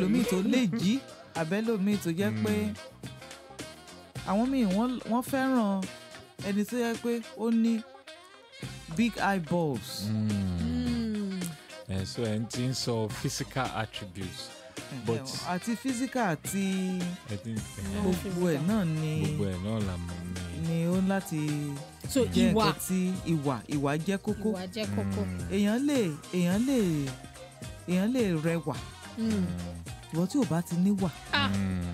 ẹlòmíì tó lè jí àbẹ́lòmíì tó jẹ́ pé àwọn míì wọ́n wọ́n fẹ́ràn ẹni tó jẹ́ pé ó ní big eyeballs. Mm. Mm. ẹ so ẹ ti ń sọ physical attributes but àti physical àti ẹ ti ẹ, gbogbo ẹ̀ náà ni gbogbo ẹ̀ náà là mọ̀ ní. ni ó ń láti so jẹ́ ìwà nǹkan tí ìwà ìwà jẹ́ kókó ìwà jẹ́ kókó. èèyàn lè èèyàn lè èèyàn lè rẹwà Mm. ìwọ tí ò bá ti níwà Ah.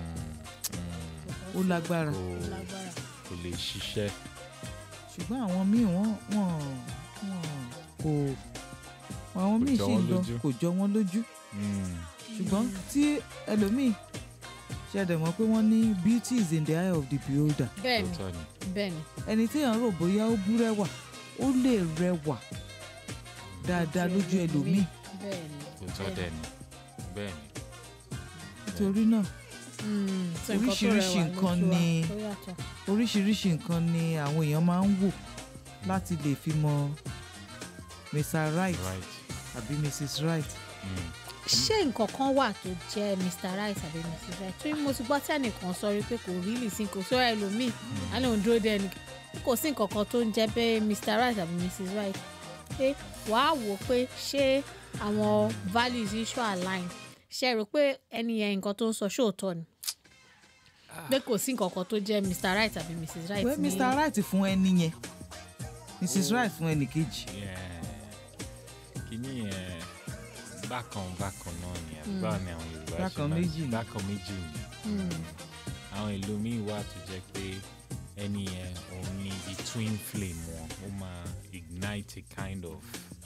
ó lágbára kò lágbára. kò lè ṣiṣẹ́. ṣùgbọ́n àwọn míì wọ́n wọ́n wọ́n kò àwọn míì jọ sì wọ́n ń lọ lójú. kò jọ wọ́n lójú Mm. ṣùgbọ́n tí ẹlòmíì ṣẹ̀dẹ̀ mọ́ pé wọ́n ní beauty is in the eye of the beholder bẹ́ẹ̀ni Tòótọ́ ni. bẹ́ẹ̀ni. ẹni téèyàn rò bóyá ó bú rẹwà ó lè rẹwà dáadáa lójú ẹlòmíì bẹ́ẹ̀ni. Tòótọ́ dẹ̀ ni bẹ́ẹ̀ ni. nítorí náà Mm. So nǹkan tó Oríṣiríṣi rẹwà nǹkan lójú wa, ni- tó yàtọ̀. oríṣiríṣi nǹkan ni àwọn èèyàn máa ń wò láti lè fi mọ Mr. Right right. àbí Mrs. Right Mm. ṣé nǹkan kan wà tó jẹ́ Mr. Right àbí Mrs. Right torí mo ti gbọ́ tí ẹnìkan sọ rí pé kò rí lì sí kò sọ ẹlòmíì á lóun dúró dé ẹnì kò sí nǹkan kan tó ń jẹ́ pé Mr. Right àbí Mrs. Right pé wàá wò ó pé ṣé àwọn values yìí ṣó align ṣe rò pé ẹni yẹn nǹkan tó ń sọ ṣóòótọ́ ni pé kò sí nǹkan kan tó jẹ́ Mr. Right àbí Mrs. Right pé ní Mr. Right fún ẹni yẹn Mrs. Right fún ẹnì kejì Yeah. kìíní yẹn bákan bákan náà ni àbí báwo ni àwọn Yorùbá ṣe Bákan máa méjì ni. bákan méjì ni Mm. àwọn ìlú míì wà tó jẹ́ pé ẹni yẹn òun ni the twin flame wọn ó máa ignite a kind of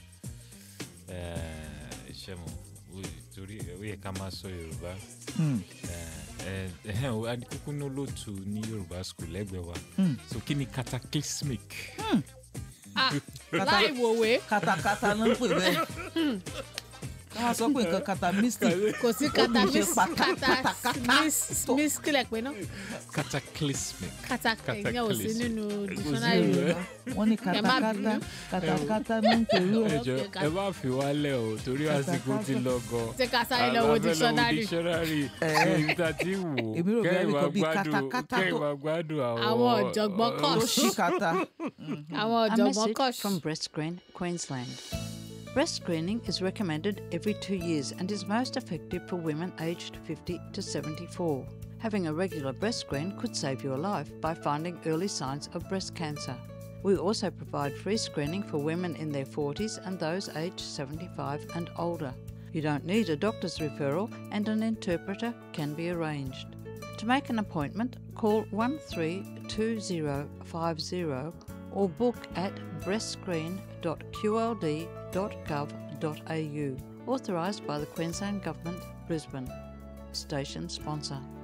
ṣe mo torí ó yẹ ká máa sọ Yorùbá Hmm. kúkú ní olóòtú ní Yorùbá school lẹ́gbẹ̀ẹ́ wa Hmm. so kí ni cataclysmic Ah, láì wòwe katakata ló ń pè bẹ́ẹ̀ wọ́n sọ pé nǹkan kata mystic kò sí kata Ó ní ṣe miss pata- kata katakata. miss miss kílẹ̀ pé náà cataclysmic kata ìyẹn ò sí Cataclysm. nínú sí dictionary nínú Yorùbá. wọ́n ní Ẹ má katakata bínú. katakata ló ń pèrú ẹ̀ ẹjọ Okay, ká- ẹ má fi wálẹ̀ o torí àsìkò ti lọ gan. ṣé ká sáré lọ wo dictionary dictionary Eh. èyí tá a ti wò Èmi rò bóyá kẹ́yìn nìkan máa bíi gbádùn katakata kẹ́yìn tó- máa gbádùn àwọn. Àwọn ọ̀jọ̀gbọ́n kọ̀. tó ṣí kata àwọn A ọ̀jọ̀gbọ́n message kọ̀ from Breast Screen, Queensland. Breast screening is recommended every two years and is most effective for women aged 50 to 74. Having a regular breast screen could save your life by finding early signs of breast cancer. We also provide free screening for women in their 40s and those aged 75 and older. You don't need a doctor's referral and an interpreter can be arranged. To make an appointment, call 132050 or book at breastscreen.qld.gov.au. Authorised by the Queensland Government, Brisbane. Station sponsor.